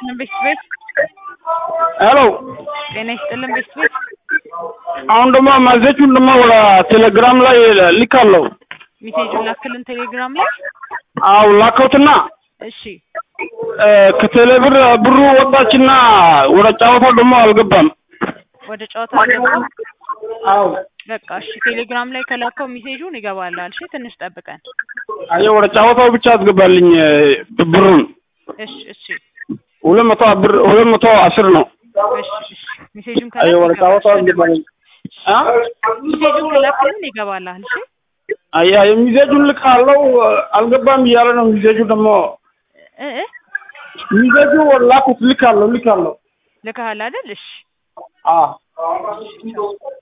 ይስጥልን ቤት ቤት ሄሎ ጤና ይስጥልን ቤት ቤት አሁን ደግሞ መዘቹን ደግሞ ወደ ቴሌግራም ላይ ልካለሁ። ሜሴጁን ላክልን ቴሌግራም ላይ አው ላከውትና እሺ ከቴሌ ብር ብሩ ወጣችና ወደ ጨዋታው ደግሞ አልገባም። ወደ ጨዋታ አልገባም አው በቃ እሺ ቴሌግራም ላይ ከላከው ሜሴጁን ይገባላል እሺ ትንሽ ጠብቀን አየ ወደ ጨዋታው ብቻ አስገባልኝ ብሩን እሺ እሺ ሁለት መቶ ብር ሁለት መቶ አስር ነው። እሺ እሺ ሜሴጁን አየ ወደ ከላክ ጨዋታው አስገባልኝ። አ ሜሴጁን ከላክልን ይገባላል እሺ አያ የሚዜጁን ልካለው አልገባም እያለ ነው። ሚዜጁ ደግሞ እ እ ሚዜጁ ላኩት ልካለሁ ልካለሁ ልከሃል አይደል እሺ አ ቻው